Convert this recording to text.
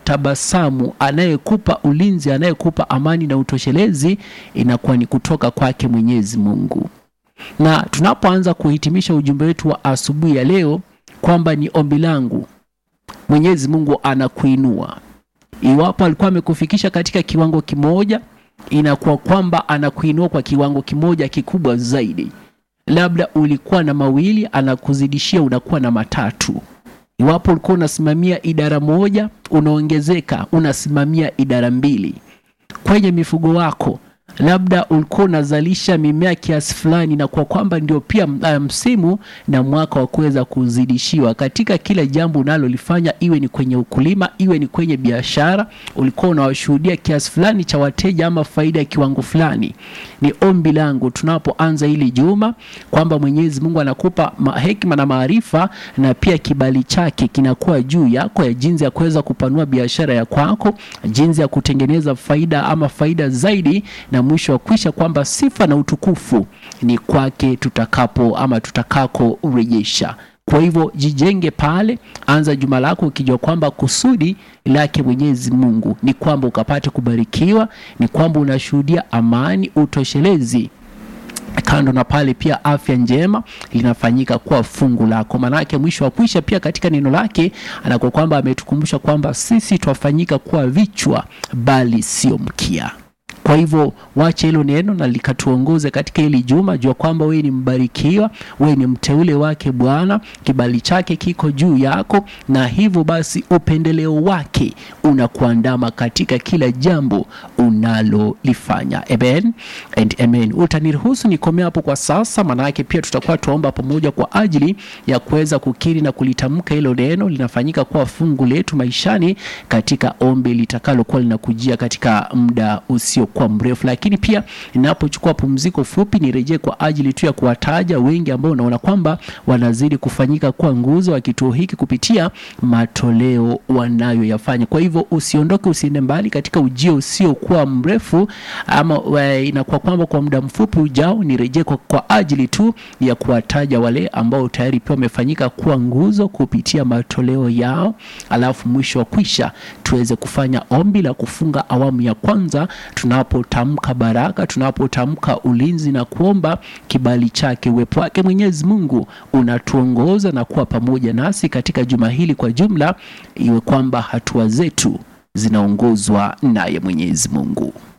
tabasamu, anayekupa ulinzi, anayekupa amani na utoshelezi inakuwa ni kutoka kwake Mwenyezi Mungu. Na tunapoanza kuhitimisha ujumbe wetu wa asubuhi ya leo kwamba ni ombi langu Mwenyezi Mungu anakuinua. Iwapo alikuwa amekufikisha katika kiwango kimoja, inakuwa kwamba anakuinua kwa kiwango kimoja kikubwa zaidi. Labda ulikuwa na mawili, anakuzidishia unakuwa na matatu. Iwapo ulikuwa unasimamia idara moja, unaongezeka unasimamia idara mbili. Kwenye mifugo wako labda ulikuwa unazalisha mimea kiasi fulani, na kwa kwamba ndio pia msimu na mwaka wa kuweza kuzidishiwa katika kila jambo unalolifanya, iwe ni kwenye ukulima, iwe ni kwenye biashara, ulikuwa unawashuhudia kiasi fulani cha wateja ama faida ya kiwango fulani. Ni ombi langu tunapoanza hili juma kwamba Mwenyezi Mungu anakupa hekima na maarifa, na pia kibali chake kinakuwa juu yako ya jinsi ya kuweza kupanua biashara ya kwako, jinsi ya kutengeneza faida ama faida zaidi na mwisho wa kwisha kwamba sifa na utukufu ni kwake tutakapo ama tutakako urejesha. Kwa hivyo jijenge pale, anza juma lako ukijua kwamba kusudi lake Mwenyezi Mungu ni kwamba ukapate kubarikiwa, ni kwamba unashuhudia amani, utoshelezi kando na pale pia afya njema linafanyika kuwa fungu lako. Maanake mwisho wa kwisha pia katika neno lake anakuwa kwamba ametukumbusha kwamba sisi twafanyika kuwa vichwa bali sio mkia. Kwa hivyo wache hilo neno na likatuongoze katika hili juma. Jua kwamba wewe ni mbarikiwa, wewe ni mteule wake Bwana, kibali chake kiko juu yako, na hivyo basi upendeleo wake unakuandama katika kila jambo unalolifanya. Amen and amen. Utaniruhusu nikomea hapo kwa sasa, maanake pia tutakuwa tuomba pamoja kwa ajili ya kuweza kukiri na kulitamka hilo neno linafanyika kuwa fungu letu maishani, katika ombi litakalokuwa linakujia katika muda usio kwa mrefu, lakini pia ninapochukua pumziko fupi nirejee kwa ajili tu ya kuwataja wengi ambao unaona kwamba wanazidi kufanyika kuwa nguzo wa kituo hiki kupitia matoleo wanayoyafanya. Kwa hivyo usiondoke, usiende mbali katika ujio usiokuwa mrefu, ama inakuwa kwamba kwa muda mfupi ujao nirejee kwa, kwa ajili tu ya kuwataja wale ambao tayari pia wamefanyika kuwa nguzo kupitia matoleo yao, alafu mwisho wa kwisha tuweze kufanya ombi la kufunga awamu ya kwanza tunapotamka baraka, tunapotamka ulinzi na kuomba kibali chake, uwepo wake Mwenyezi Mungu unatuongoza na kuwa pamoja nasi katika juma hili kwa jumla, iwe kwamba hatua zetu zinaongozwa naye Mwenyezi Mungu.